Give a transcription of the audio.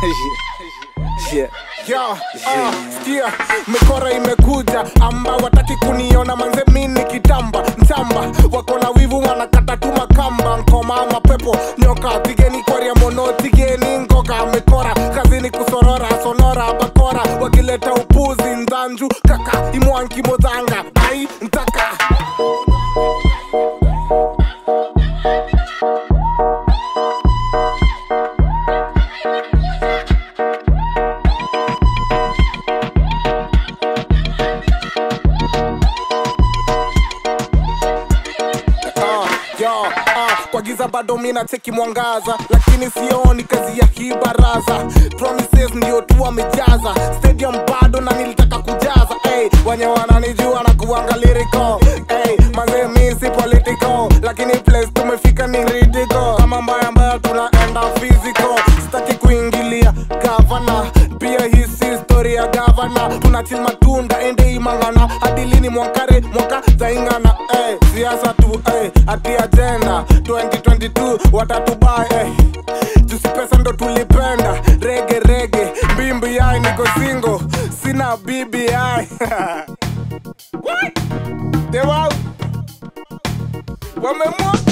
Yeah. Yeah, uh, sikia mikora imekuja amba wataki kuniona manze mi nikitamba mchamba wako na wivu wanakata tu makamba nkoma mapepo nyoka tigeni kwaria mono tigeni ngoga mikora kazini kusorora sonora bakora wakileta upuzi nzanju kaka imwanki modhanga ai ntaka Ah, yo, ah, kwa giza bado mina cheki mwangaza lakini sioni kazi ya hii baraza promises ndio tu wamejaza stadium bado na nilitaka kujaza hey, wenye wananijua na kuanga lyrical hey, mazee mi si political lakini place tumefika ni ridicule kama mbaya mbaya tunaenda physical sitaki kuingilia gavana pia hii si story ya gavana tunachil matunda ende imangana hadi lini mwakare mwaka zaingana eh, siasa tu eh, ati agenda 2022 watatubai eh. jusi pesa ndo tulipenda rege rege mbimbi yai niko singo sina bbi What? They wow. wamemwa